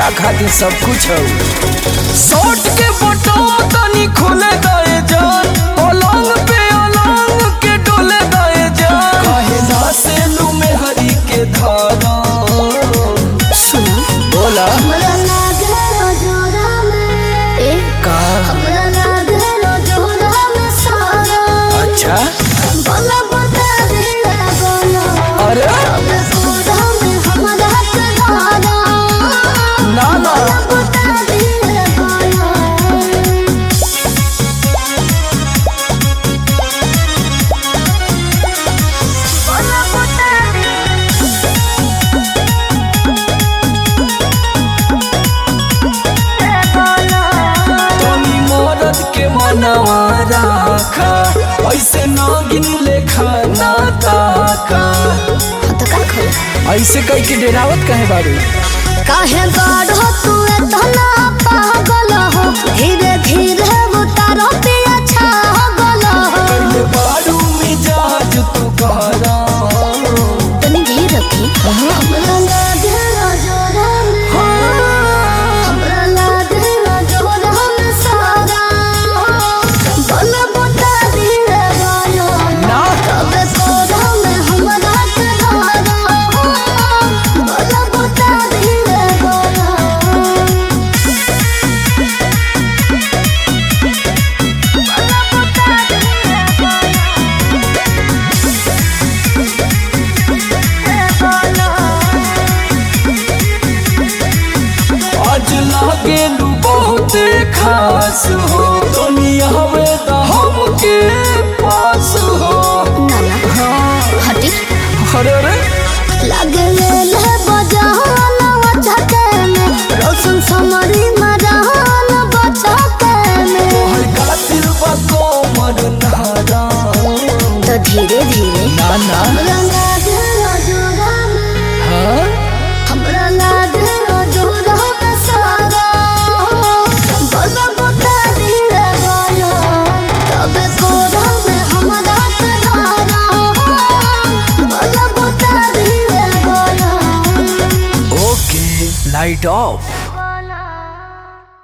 तोहरा खातिर सब कुछ हो शॉर्ट के बटन तनी खोले गए जान पलंग पे अलंग के डोले गए जान कहे ना से लू में हरी के धारा सुनो बोला हमरा लागलो जोरा में ए का हमरा लागलो जोरा में सारा अच्छा बोला बता दे बोला अरे अब पूरा में हमरा के धारा ना ना बोला बता दे बोला बोला बता दे तनी मरद के मनवा राखा ऐसे नागिन लेखा ना ताका तो का खोला ऐसे कह के डेरावत कहे बारू काहे बाढ़ तू इतना पागल हो धीरे धीरे उतारो पिया छागल हो पहले बारू मिजाज तू कहरा तनी धीर रखी हमरा लागे ना जोरा में हमरा लागे ना जोरा में सारा बल बता दिए गायो ना तब कोरा में हमरा के धारा बल बता दिए गायो आज लागे लू बहुत खास हो दुनिया में तो हमके पास हो नाना हटी अरे अरे लगले ले बजान बचके में रोशन समरी मरान बचके में तोहर कातिल बा कोमर नारा तो धीरे धीरे ना ना हमरा लागे जोरा में हाँ हमरा लागे जोरा में सारा बल बता दिए गायो तब कोरा में हमरा के धारा बल बता दिए गायो ओके लाइट ऑफ